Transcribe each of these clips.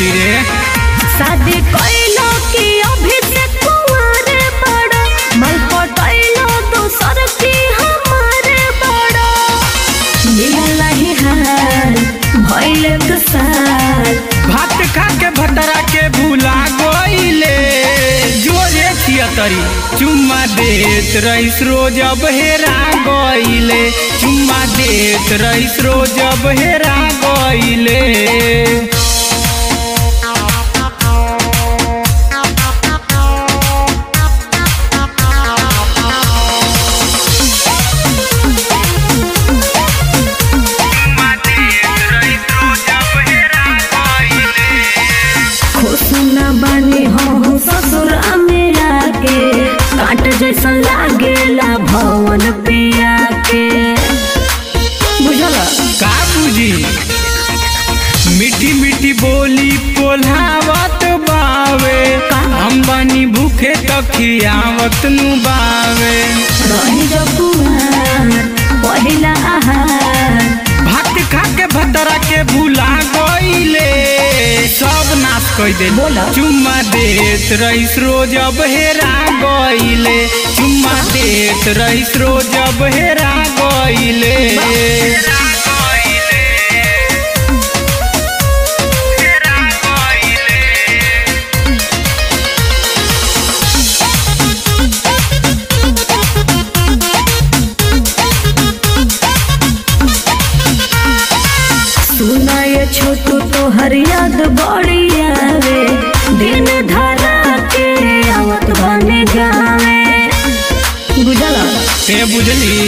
करी रे शादी कइलो कि अभी से कुंवारे बड़ा मल पटैलो दूसर की हमारे बड़ा मिलल ही हाल भइल एक साल भात खा के भतरा के भूला गईले जोरे थियतरी चुम्मा देत रईस रोज अब हेरा गईले चुम्मा देत रईस रोज अब हेरा गईले खुश न बने हो ससुर मेरा के काट जैसा लागेला भवन पिया के बुझल का बुझी मीठी मीठी बोली पोल्हावत बावे हम बनी भूखे तखियावत नु बावे रही जो कुमार पहिला आहार भात खा के भतरा के भूला गईले सब नाश कई दे बोला। चुम्मा देत रईस रोज अब हेरा गईले चुम्मा देत रईस रोज अब हेरा गईले सुना ये छोटू तो हर याद बड़ी आवे दिन धरा के आवत बने गावे बुझल ते बुझली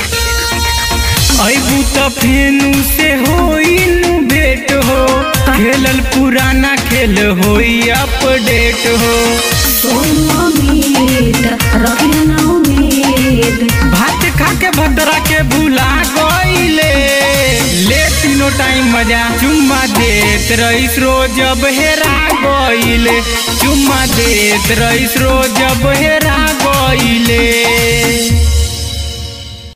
अबू त फेनु से होइनु भेट हो खेलल पुराना खेल होई अपडेट हो सोनो मीत रखिया ना उम्मीद भात खा के भद्रा के भूला गईले ले तीनों टाइम मजा चुम्मा देत रईस रोज अब हेरा गईले चुम्मा देत रईस रोज अब हेरा गईले